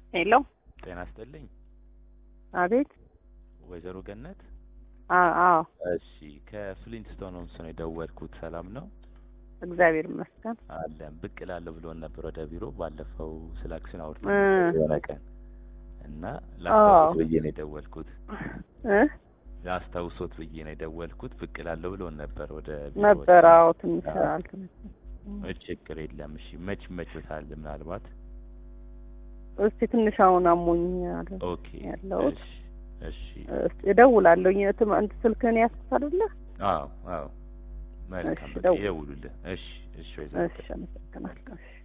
ሄሎ ጤና ይስጥልኝ አቤት ወይዘሮ ገነት። አ- አዎ እሺ ከፍሊንትስቶን ሆምስ ነው የደወልኩት። ሰላም ነው እግዚአብሔር ይመስገን አለን። ብቅ እላለሁ ብሎን ነበር ወደ ቢሮ ባለፈው ስለ አክሲዮን እ አውርተን የሆነ ቀን እና ላስታውሶት ብዬ ነው የደወልኩት። እ ላስታውሶት ብዬ ነው የደወልኩት። ብቅ እላለሁ ብሎን ነበር ወደ ቢሮ ነበር አዎ ትንሽ አዎ። አልተመቸም እ ችግር የለም። እሺ መች መችታል ምናልባት እስቲ ትንሽ አሁን አሞኝ አለ ኦኬ ያለሁት እሺ እሺ እስቲ እደውላለሁ የትም አንተ ስልክህን ያዝኩት አይደለ አዎ አዎ መልካም እሺ፣ በቃ ደውል። ይደውሉልህ። እሺ እሺ ወይዘሮ እሺ አመሰግናለሁ እሺ